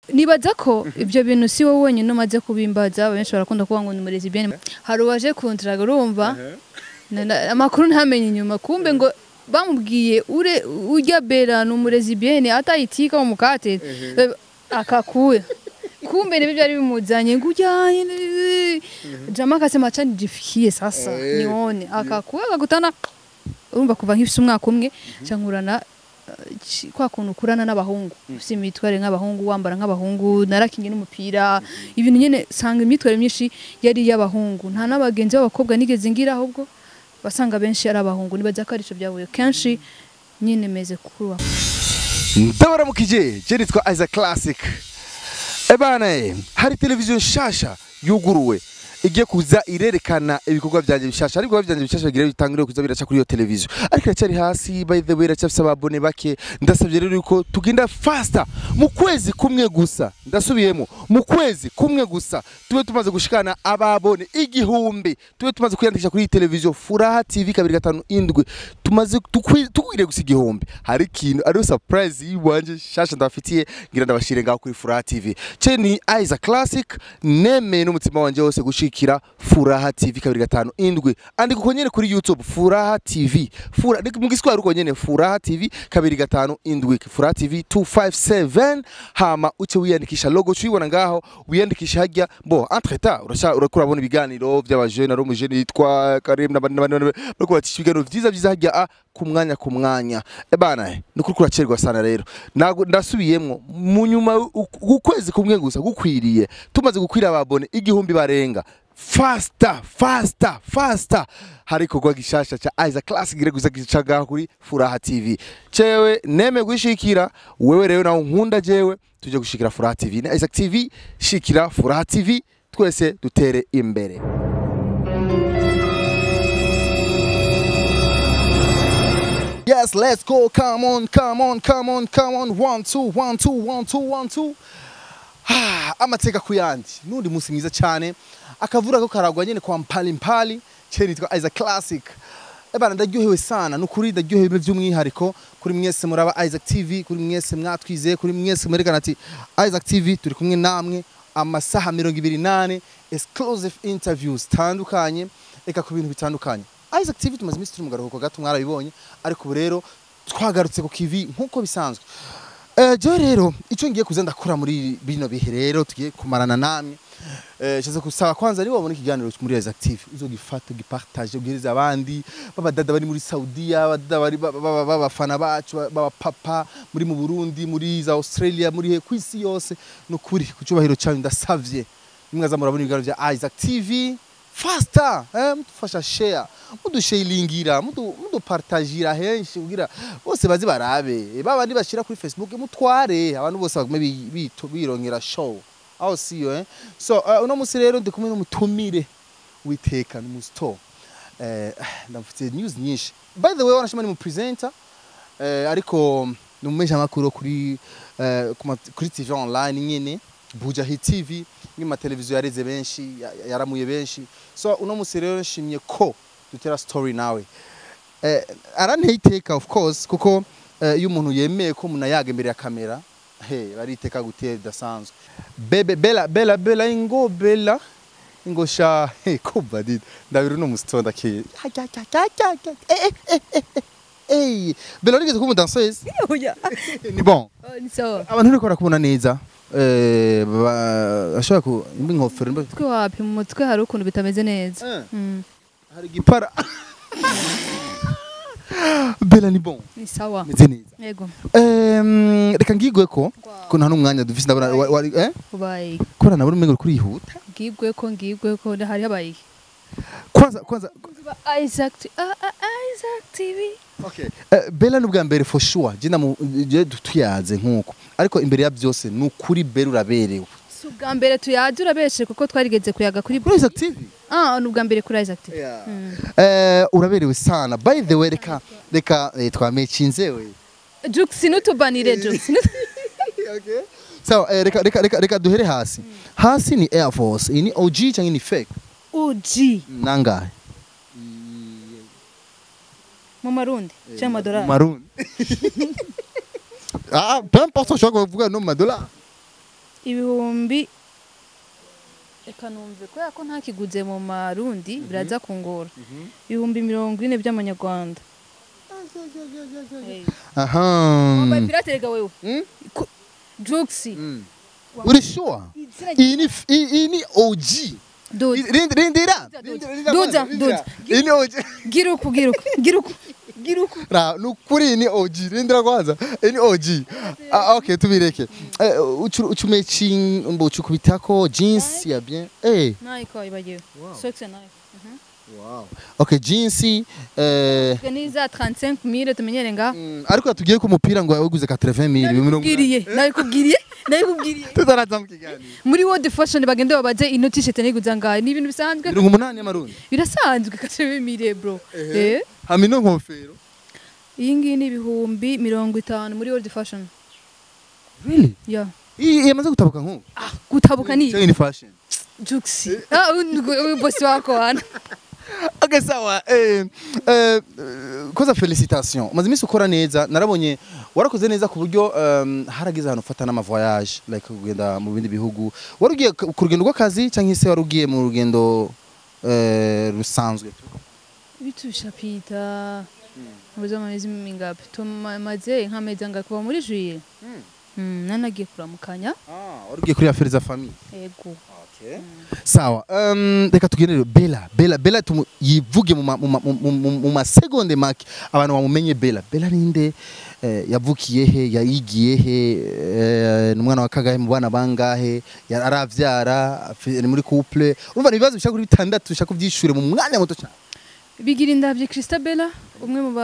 nibaza ko ibyo bintu si wowe wenyine umaze kubimbaza benshi barakunda kuvuga ngo ni umurezi bien hari uwaje kuntiraga urumva Na- na- amakuru ntamenye inyuma kumbe ngo bamubwiye ure urya bera ni umurezi bien atayitika mu mukate akakuya kumbe nibyo byari bimuzanye ngo ujyanye ni- jama akasema acha nijifikie sasa Eh. nione akakuya akagutana urumva kuva nk'ifise umwaka umwe cangurana ci- kwa kuntu ukurana n'abahungu ufite imitwarire nk'abahungu wambara nk'abahungu narakinye n'umupira ibintu nyene sanga imyitwarire myinshi yari iy'abahungu nta n'abagenzi b'abakobwa nigeze ngira ahubwo basanga benshi ari abahungu nibaza ko arico byavuye kenshi nyine meze kuruwa ndabaramukije je nitwa Isaac Classic ebana eh, hari televiziyo nshasha yuguruwe igiye kuza irerekana ibikorwa byanjye bishasha ariko byanjye bishasha bigira bitangire kuza biraca kuri iyo televiziyo ariko iracyari hasi by the way iracyafise ababone bake ndasabye rero yuko tugenda faster mu kwezi kumwe gusa ndasubiyemo mu kwezi kumwe gusa tube tumaze gushikana ababone igihumbi tube tumaze kwiyandikisha kuri iyi televiziyo furaha tv kabiri gatanu indwi tumaze tukwi- tukwiriye gusa igihumbi hari ikintu ariyo surprise yiwanje shasha ndabafitiye ngira ndabashire ngaho kuri furaha tv ce ni Isaac Classic nemeye n'umutima wanje wose gushikira furaha tv kabiri gatanu indwi andika uko nyene kuri youtube furaha tv Fura, ni mu giswahili uko nyene furaha tv kabiri gatanu indwi furaha tv 257 hama uce wiyandikisha logo cuyibona ngaho wiyandikisha hajya bo entre temps urasha urakura bona ibiganiro by'abajene ari umujene yitwa Karim n'abandi n'abandi n'abandi, bariko bacisha ibiganiro vyiza vyiza hajya a ku mwanya ku mwanya ebana ni kuri kuracerwa sana rero Nago- ndasubiyemwo mu nyuma u- ukwezi kumwe gusa gukwiriye tumaze gukwira ababone igihumbi barenga fasta fasta fasta hari ikorwa gishasha ca Isaac Classic gire guza gicaga kuri Furaha TV cewe neme gushikira wewe rero nawe nkunda jewe tuje gushikira Furaha TV na Isaac TV shikira Furaha TV twese dutere imbere Yes, let's go. Come on, come on, come on, come on. One, two, one, two, one, two, one, two. Ah, amateka ku yandi n'undi munsi mwiza cyane akavura ko karagwa nyene kwa mpali mpali cye nitwa Isaac Classic ebana ndaryohewe sana nukuri ndaryohewe by'umwihariko kuri mwese muraba Isaac TV kuri mwese mwatwizeye kuri mwese mwerekana ati Isaac TV turi kumwe namwe amasaha mirongo ibiri nane exclusive interviews tandukanye eka ku bintu bitandukanye Isaac TV tumaze iminsi turi mu garuhuko gato mwarabibonye ariko ubu rero twagarutse ku kivi nk'uko bisanzwe Eh, je rero icyo ngiye kuza ndakora muri bino bihe rero tugiye kumarana namwe eh shaza kusaba kwanza ari wabona ikiganiro muri Isaac TV uzogifata ugipartage ubwiriza abandi babadada bari muri Saudiya abadada bari ba- ba- ba- babafana bacu baba papa muri mu Burundi muri za Australia muri he kwisi yose nukuri kucyubahiro cyawe ndasavye nimwaza murabona ibiganiro bya Isaac TV faster eh mudufasha share mudusharingira mudu mudupartagira henshi kugira bose bazi barabe babandi bashira kuri Facebook mutware abantu bose bagume bi- bito- birongera show aho siyo eh so uh, uno musi rero ndi kumwe n'umutumire witeka n'umusto eh ndamufite news nyinshi by the way wanashima ni mu presenter eh ariko ni umesha makuru kuri eh, ku ma- kuri TV online nyene Buja Hit TV ni ma televiziyo yareze benshi ya- yaramuye benshi so uno musi rero nshimye ko dutera story nawe eh, aranteye iteka of course kuko eh, iyo umuntu yemeye ko umuntu ayaga imbere ya kamera he bariteka gutera bidasanzwe bebe bela bela bela ingo bela ingo sha he kuba did ndabira uno musitonda ke Hey, Bella nigeze kuba danseuse ni bon ni sawa abantu ntibikora kubona neza eh ba- ashobora ku imba inkofero imba mutwe wapi mu mutwe hari ukuntu bitameze neza Eh. Mm, hari igipara Bella ni bon ni sawa meze neza yego Em, reka ngigwe ko ko nta n'umwanya dufise ndabona wa- wari eh ubaye kubera nabona umengo kuri yihuta ngibwe ko ngibwe ko hari habaye kwanza kwanza Isaac T- ah, ah, Isaac TV okay eh, Bella n'ubwa mbere for sure je namu je tuyaze nkuko ariko imbere ya byose ni ukuri Bella uraberewe si ubwa mbere tuyaje urabeshe kuko twarigeze kuyaga kuri kuri Isaac TV ah ni ubwa mbere kuri Isaac TV Yeah. Mm. eh uraberewe sana by the way reka reka eh, twamecinze we Jux nutubanire Jux okay so eh, reka reka reka reka duhere hasi hasi ni Air Force iyi ni OG cyangwa ni fake uji nangahe mu marundi cyangwa amadolari Maroon. ah, peu importe ushobora kuvuga no mu madolari ibihumbi reka numve kubera ko ntakiguze mu marundi biraza kungora ibihumbi mirongo ine by'amanyarwanda aha wambaye pirate rega wewe Mm? Ku- Juxi Mm. uri sure Izina iyi ni f- iyi iyi ni OG Dude. Rindi- rindira Dude, Rindira, dude. rindira Dude, kwanza, rindira. dude. iyi ni OG gira uku gira uku gira uku gira uku Ra, nukuri iyi ni OG rindira kwanza iyi ni OG ah, okay tubireke Eh, ucu- ucumechi mbo ucukubitako jeans ya bien eh nayiko ibagiwe sokse nayo wow okay jeans eh ni za 35000 tumenyere nga mm, ariko yatubwiye ko umupira ngo yaguze 80000 mirongo nabikubwiriye nabikubwiriye nabikubwiriye tutaraza mu kiganiro muri world fashion bagende babaze ino t-shirt niguza ngahe ni ibintu bisanzwe mirongo umunani y'amarundi birasanzwe katebe mire bro eh hama ino nkofero iyi ngiyi ni ibihumbi mirongo itanu muri world fashion really ya iyi yamaze gutabuka nk'ubu ah gutabuka ni Cyangwa ni fashion juxi ah uyu bosi wako wana Okay, sawa eh, eh, koza felicitation umaze iminsi ukora neza narabonye warakoze neza ku buryo um, haragize ahantu ufata n'amavoyage like kugenda mu bindi bihugu wari ugiye ku ku rugendo rw'akazi cyangwa se wari ugiye mu rugendo eh, rusanzwe bitu bishapita muzo amezi mingapi tumaze nk'amezi angahe kuva muri juye Mm, nanagiye kuramukanya ah, wari ugiye kuri affaire za famille ego okay. sawa um, reka tugendere bela bela bela tumu, yivuge mu ma- mu ma- mu- mu- mu masegonde make abantu bamumenye bela bela ninde eh, yavukiye he yayigiye he eh, ni umwana wa kagahe mu bana bangahe ya- aravyara afi- ni muri couple urumva ni ibibazo bishaka kuri bitandatu bishaka kuvyishure mu mwanya muto cyane bigira indabyo Christabella umwe mu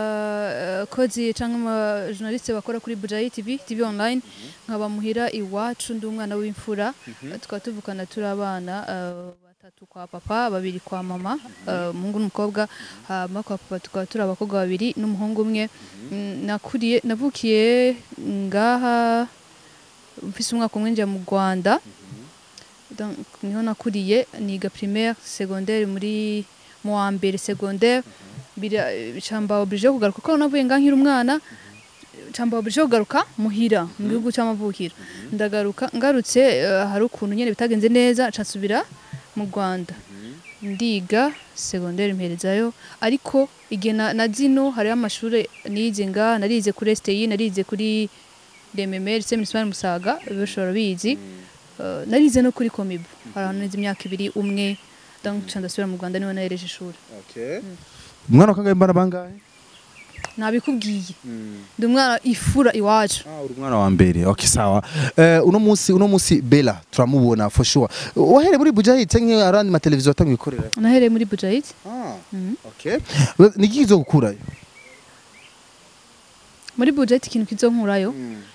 bakozi cyangwa mu bajournaliste bakora kuri Bujayi TV TV online nkaba muhira iwacu ndi umwana w'imfura tukaba tuvukana turi abana eh, batatu kwa papa babiri kwa mama eh, umuhungu n'umukobwa hama kwa papa tukaba turi abakobwa babiri n'umuhungu umwe Mm, nakuriye navukiye ngaha mfise umwaka umwe njya mu Rwanda Donc, niho nakuriye niga primaire secondaire muri mu wa mbere secondaire bira camba oblige yo kugaruka ko navuye nga nkiri umwana camba oblige yo kugaruka muhira mu gihugu cy'amavukiro ndagaruka ngarutse eh, hari ukuntu nyene bitagenze neza nsubira mu Rwanda ndiga secondaire mperezayo ariko igihe na, na zino hariho amashuri nize nga narize kuri STI narize kuri DMMR se municipal Musaga bishobora bizi Uh, narize no kuri komibu hari ahantu nize imyaka ibiri umwe donc nca ndasubira mu Rwanda niho nahereje ishuri umwana wa kagahe mbana bangahe nabikubwiye ndi umwana ifura iwacu Ah, uri umwana wa mbere okay sawa eh, uno munsi uno munsi bela turamubona for sure wahere muri bujayi cyangwa arandi mateleviziyo atanga ibikorera nahereye muri Bujahid ah Mhm. okay ni iki kizo gukurayo muri Bujahid ikintu kizonkurayo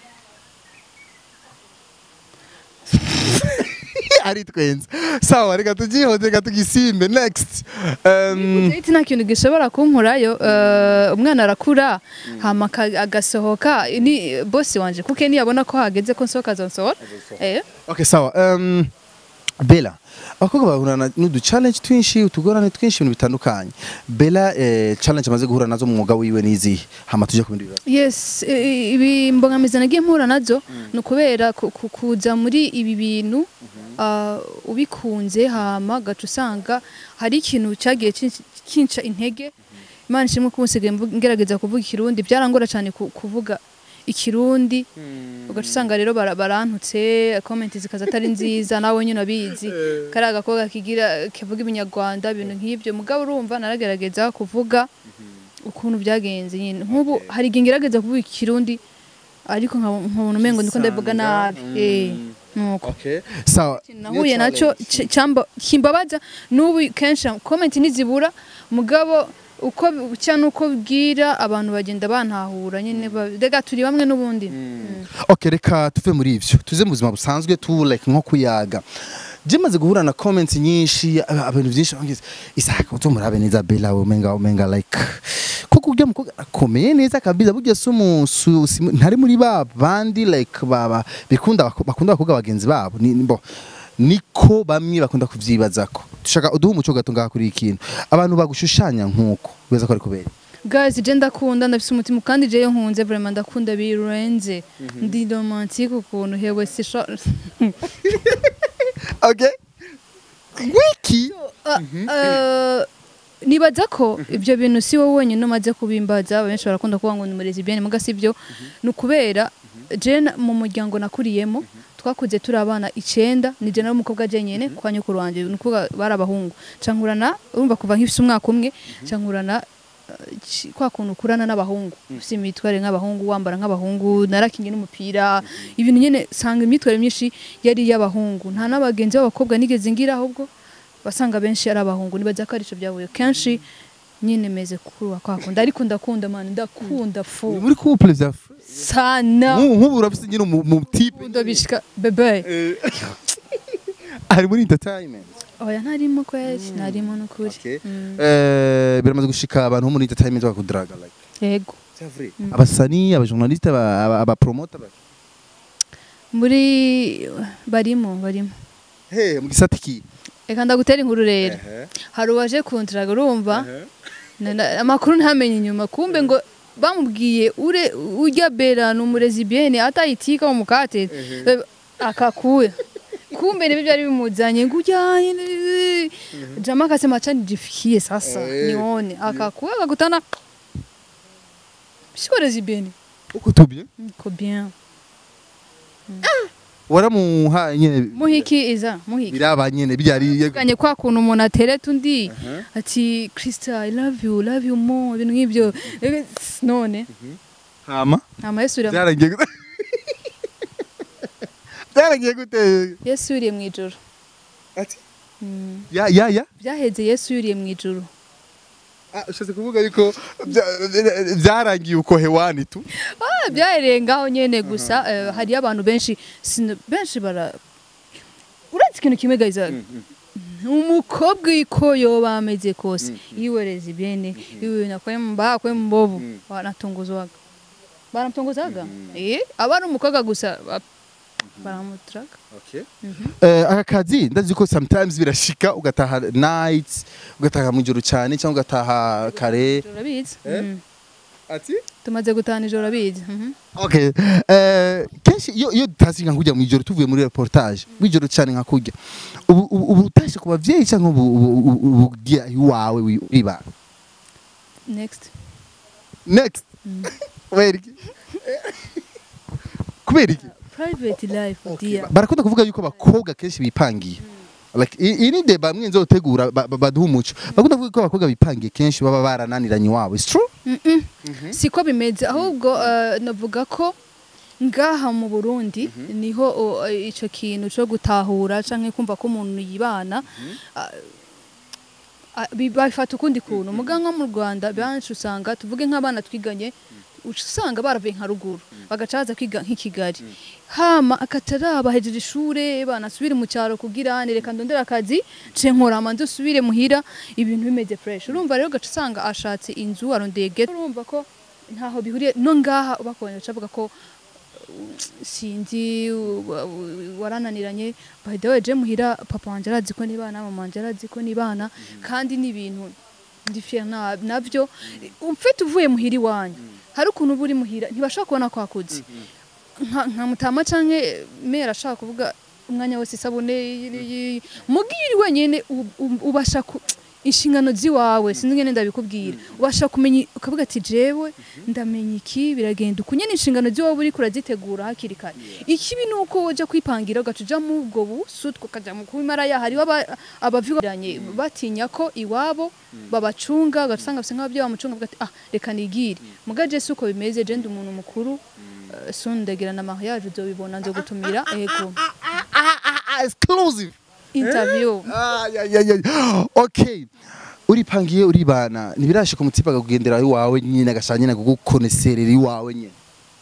ari twenze sawa reka tugihoze reka tugisimbe next um, Bujahid nta kintu gishobora kunkurayo uh, umwana arakura hama aka- agasohoka ni bosi wanje kuko niyabona ko hageze ko nsohoka azonsohora eh okay sawa um, bela abakobwa bahura n'udu challenge twinshi utugorane twinshi ibintu bitandukanye bela eh, challenge amaze guhura nazo mu mwuga wiwe n'izihe hama tuje ku bindi bibazo yes eh, ibi mbogamizi nagiye mpura nazo ni ukubera ku- ku- kuza muri ibi bintu ah, ubikunze hama gaca usanga hari ikintu cyagiye kin- kinca intege imana ishimwe ko usigaye mvu- ngerageza kuvuga ikirundi byarangora cyane ku- kuvuga ikirundi ugaca usanga rero bara- barantutse komenti zikaza atari nziza nawe nyine abizi kari agakobwa kigira kivuga ibinyarwanda ibintu nk'ibyo mugabo urumva naragerageza kuvuga ukuntu byagenze nyine nk'ubu hari igihe ngerageza kuvuga ikirundi ariko nkaba- nkabona umengo ndiko ndabivuga nabi eh nuko okay sawa nahuye nacyo c- cyamba kimbabaza n'ubu kenshi komenti ntizibura mugabo uko bucya nuko bwira abantu bagenda bantahura nyine ba- rega turi bamwe n'ubundi Mm. okay reka tuve muri ivyo tuze mu buzima busanzwe tu like nko kuyaga je maze guhura na comments nyinshi aba- abantu byinshi bangize isaka uto murabe neza bela umenga umenga like kuko ujya mukobwa akomeye neza kabisa burya si umuntu ntari muri ba bandi like baba bikunda abako- bakunda abakobwa bagenzi babo ni ni- bo niko bamwe bakunda kuvyibazako dushaka uduhe umuco gato ngaha kuri iki kintu abantu bagushushanya nkuko beza ko ari kubera guys je ndakunda ndafise umutima kandi jewe nkunze vraiment ndakunda birenze ndi romantique ukuntu hewe sisha okay wiki Uh, uh, nibaza ko ibyo bintu si wowe wenyine umaze kubimbaza benshi barakunda kuvuga ngo ni umurezi bien muga si byo ni ukubera je na- mu muryango nakuriyemo twakuze turi abana icenda ni je n'umukobwa je nyene kwa nyukuru wanje ni ukuvuga bari abahungu cankurana urumva kuva nk'ifise umwaka umwe cankurana uh, ci- kwa kuntu ukurana n'abahungu ufise imitware nk'abahungu wambara nk'abahungu narakinye n'umupira ibintu nyene sanga imyitwarire myinshi yari iy'abahungu nta n'abagenzi b'abakobwa nigeze ngira ahubwo basanga benshi ari abahungu nibaza ko arico byavuye kenshi nyine meze kuruwa kwakunda ariko ndakunda man ndakunda uri fu muri couple vya sana Nk'ubu- nk'ubu urafise nyine umu mu type Nkunda bishika bebe ari muri entertainment oya ntarimo kwezi ntarimo n'ukuri Okay. Mm. Eh, biramaze gushika abantu bo muri entertainment bakakudraga like yego c'est vrai abasani abajournaliste aba- aba- abapromoter ba- muri barimo barimo he mu gisata ki reka ndagutera inkuru rero hari uwaje kuntiraga urumva Na- na- amakuru ntamenye inyuma kumbe ngo bamubwiye ure urya bera ni umurezi bien atayitika mu mukate akakuya kumbe nibyo byari bimuzanye ngo ujyanye jama akasema acha nijifikie sasa Eh, nione akakuya akakutana sikorezi bien uko tubye ko bien waramuha nyene muhiki iza muhiki biraba nyene byari kanye kwa kuntu umuntu atereta undi ati Krista I love you love you more ibintu nk'ibyo Eh, none hama ama Yesu uri byarangiye gute byarangiye gute Yesu yuriye mu ijoro ati Mm. ya ya ya byaheze Yesu yuriye mu ijoro Ah, ushatse kuvuga yuko bya- byarangiye uko hewani tu Ah, byahereye ngaho nyene gusa eh, hariyo abantu benshi sino- benshi bara uretse ikintu kimwe gayiza umukobwa iko yoba ameze kose yiwereza ibyene iwe nakwemba kwembovu baratunguzwaga baramutunguzaga eh aba ari umukobwa gusa ba- baramuturaga Eh, aka kazi ndazi ko sometimes birashika ugataha night ugataha mu ijoro cyane cyangwa ugataha kare ijoro abizi Eh? Mm. ati tumaze gutahana ijoro abizi Mhm. okay eh kenshi iyo iyo dutazi nka kujya mu ijoro tuvuye muri reportage w'ijoro cyane nka kujya ubu ubu ubu utashe ku bavyeyi cyangwa ubu ubu- ubu ubu ugiye iwawe wiba next next kubera iki kubera iki private life dear barakunda kuvuga yuko abakobwa kenshi bipangiye like i- iyi ni deba mwe nzotegura ba- ba- baduha umuco bakunda kuvuga ko abakobwa bipangiye kenshi baba barananiranye iwabo it's true Mm-mm. siko bimeze ahubwo eh, navuga ko ngaha mu Burundi niho o, eh, ico kintu cyo gutahura canke kumva ko umuntu yibana ah, ah, bi- babifata ukundi kuntu muga nko mu Rwanda benshi usanga tuvuge nk'abana twiganye uca usanga baravuye nka ruguru bagaca baza kwiga nk'i Kigali hama akataraba hejeje ishure banasubire mu cyaro kugira reka ndondera akazi ce nkora manze usubire muhira ibintu bimeze fresh urumva rero gaca usanga ashatse inzu arondeye ghetto urumva ko ntaho bihuriye no ngaha bakubonye baca bavuga ko uh, sinzi uh, uh, warananiranye by the way je muhira papa wanje arazi ko nibana mama wanje arazi ko nibana kandi ni ibintu ndi fier na- navyo ufite uvuye muhira iwanyu hari ukuntu uba uri muhira ntibashobora kubona ko wakuze nka nka mutama canke mera ashaka kuvuga umwanya wose isabune y- y- mugiri wenyene u- u- ubasha ku inshingano ziwawe sinzi ngene ndabikubwira ubasha kumenya ukavuga ati jewe ndamenya iki biragenda uku nyene inshingano ziwawe uriko urazitegura hakiri kare ikibi ni uko woja kwipangira ugaca uja mu ubwo busu tukaja mu kubimaraya hariho aba- abaviranye batinya ko iwabo babacunga ugaca usanga basa nk'abavyeyi bamucunga bavuga ati ah reka nigire muga je si uko bimeze je ndi umuntu mukuru eh, soon ndagira na mariage uzobibona nzogutumira ego exclusive interview Ah, ya, ya, ya. okay uripangiye uribana ntibirashika umutsipa akakugendera iwawe nyine agashaka nyine kugukoneserera iwawe nyine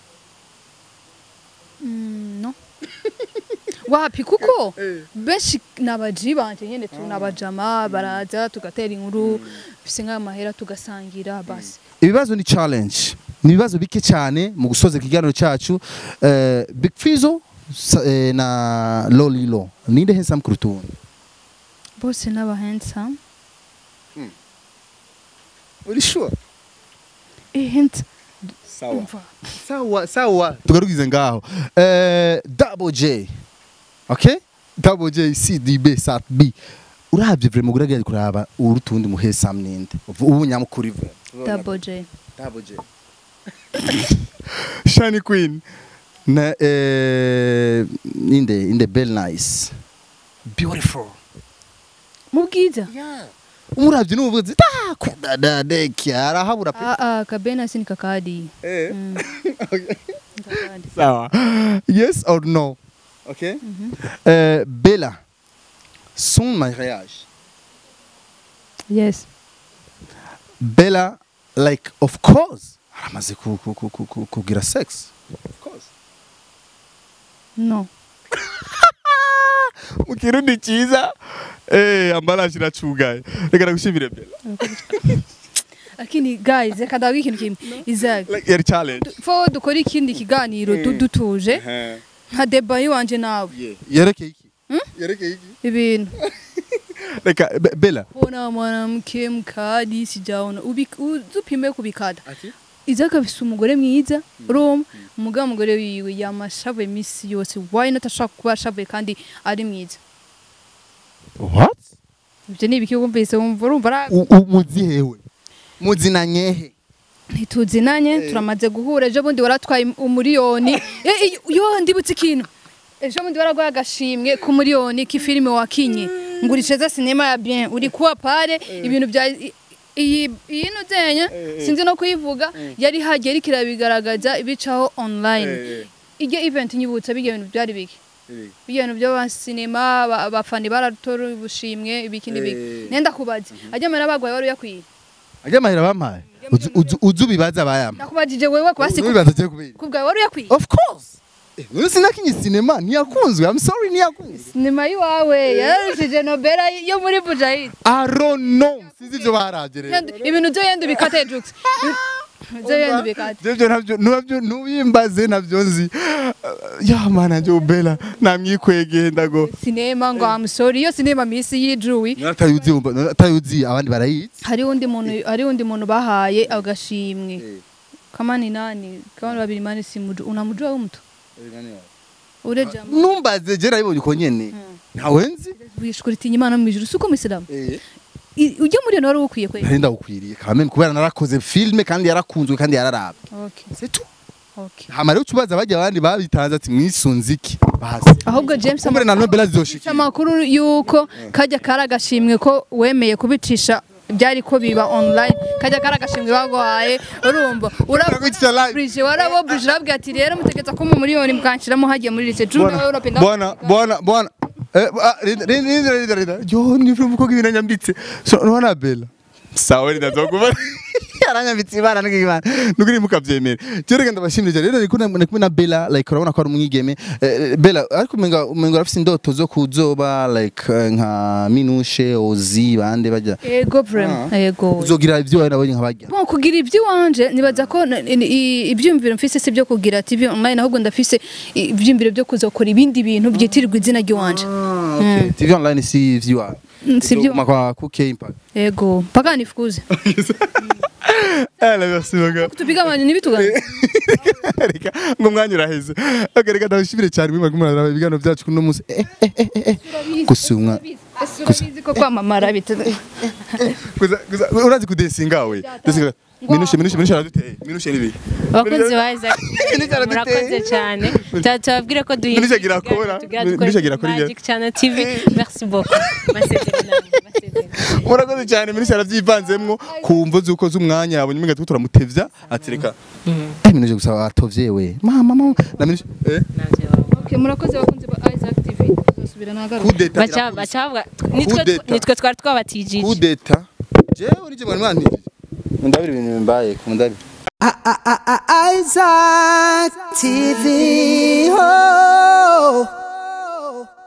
Mm, no wapi kuko benshi nabaji banje nyene tu nabajama baraza tugatera inkuru bise nk'ayo mahera tugasangira basi ibibazo ni challenge ni ibibazo bike cyane mu gusoza ikiganiro cyacu eh, big fizo sa- eh, na lolilo ninde handsome kuruta uwundi bose n'aba handsome uri sure hint sawa sawa sawa tugarukize ngaho eh double j okay double j cdb sat b urabye vraiment uragiye kuraba urutundi muhe samninde ubu nyamukuri vre double j double j shani queen na eh inde inde bell nice beautiful mu bwiza yeah umurabye n'ubuvuzi ta kudadadeki arahabura pe ah ah kabena sini kakadi eh Mm. okay kakadi Sawa. Yes or no? Okay. Euh, Bella, son mariage. yes Bella, like, of course, aramaze ku- ku- ku- ku- ku- kugira sex. Of course. no Mu kirundi cyiza, eh, ambalaje iracugaye. Reka nagushimire Bella. lakini guys reka ndavuga ikintu kimwe Isaac Like, yari challenge. fo dukora ikindi kiganiro du- dutuje nka deba yiwanje nawe Yeah. Yerekeye iki? Yerekeye iki? ibintu Reka, Be- Bella. ona mwanamke mkadi sijaona Ubi- uzupime kubikada Ati? Isaac afise umugore mwiza Roma umugabo umugore wiwe yamashavuye misi yose why not ashaka kuba ashavuye kandi ari mwiza What? ibyo ni ibiki wumvise wumva urumva ari U- u- Muzi hewe. Muzi na nyehe. ntituzinanye Eh. turamaze guhura ejo bundi waratwaye umuriyoni Eh, eh, yo ndibutse ikintu ejo bundi waraguha agashimwe ku muriyoni k'ifilime wakinye ngurisheza sinema ya bien uri kuwa pare ibintu bya i- iyi iyi nuzenya sinzi no kuyivuga yari hagiye ariko irabigaragaza ibicaho online iryo event nyibutsa bijya bintu byari biki bijya bintu by'abasinema aba- abafani baratora ubushimwe ibiki n'ibiki Eh. nenda kubaza ajya amara bagwaye wari uyakwiye Ajya mahera bampaye. Uzu- uzu- Uzu bibaza bayama. nakubajije wewe kubasi Ubibaza je kubera. kubwawe wari uyakwiye Of course. Eh, Wewe sinakinye sinema ntiyakunzwe. I'm sorry ntiyakunzwe. sinema yiwawe yararushije nobera yo muri bujahidi I don't know. Sizi ibyo baraje rero. ibintu byo yenda ubikate jux byo yenda ubikate Jevyo navyo nabyo nubimbaze navyo nzi. Ya mana nje ubela namwikwegeye ndago. sinema ngo I'm sorry iyo sinema misi yijuwi Natayuzi umva natayuzi abandi barayizi. hari undi muntu hari undi muntu bahaye agashimwe kamani nani kamani babiri mani simuju unamujua huyu mtu ule jamaa Numbaze je nayibonye uko nyene. Ntawe nzi. wishkuritinya imana mu ijuru suko musilamu Eh. I- ujya muri iyo wari ukwiye kwe Nari ndagukwiriye kandi kubera narakoze filme kandi yarakunzwe kandi yararabwe. okay C'est tout. okay Hama rero ucubaza bajya abandi babitanze ati mwisunze iki? Basi. ahubwo James Kumbe na Nobel Mfite zizoshikira. amakuru yuko kajya kari agashimwe ko wemeye kubicisha byari ko biba online kajya kari agashimwe baguhaye urumva Uragucisha live. urabuje warabo buje urabwira ati rero mutegetse ko mu miliyoni mukanshiramo hagiye muri lise june Bwana, Europe nda bwana bwana bwana eh ah, rinda rinda rinda rinda yo ni vuba ko ibintu nyambitse so nona bella sawa rinda zokuba yaranyambitse ibara n'ibana nuguri mukavyemera cyo reka ndabashimire cyane rero niko na kumwe na bella like urabona ko ari umwigeme Eh, bella ariko umenga umenga urafite indoto zo kuzoba like eh, nka minushe ozi bande bajya ego vraiment ego uzogira ibyo wawe nabonye nkabajya Bon, kugira iby'iwanje nibaza ko n- n- i- ibyiyumviro mfise si byo kugira TV online ahubwo ndafise i- ibyiyumviro byo kuzokora ibindi bintu byitirirwa izina ry'iwanje okay tv online si viewer Mm, si byo kwa kuke impact ego mpaka nifukuze eh la merci baga tupigamanye ntibitugane reka ngo mwanya uraheze okay reka ndabashimire cyane mwimara kumara ibiganiro byacu kuno munsi eh eh eh eh gusa umwa urabizi ko kwamamara bita gusa gusa urazi kudesinga we desinga minushe minushe minushe araduteye minushe nibi abakozi ba Isaac Minushe murakoze araduteye cyane Ta- tubabwire ko duhinduye Minushe agira ikiganiro, akora. tugira Minushe dukore agira akora Magic Channel TV merci beaucoup masezerano masezerano murakoze cyane minushe aravyivanzemwo kumvo zuko z'umwanya yabonye umenga tuko turamutevya ati reka eh minushe gusa atovye we mama mama na minushe eh navyo waba. okay murakoze bakunze ba Isaac TV tuzosubira nagaruka kudeta baca baca bavuga nitwe Kudeta. nitwe twari twabatijije kudeta jewe nije mwari mwantije ndabira ibintu bimbaye kumundabira Isaac TV. Oh.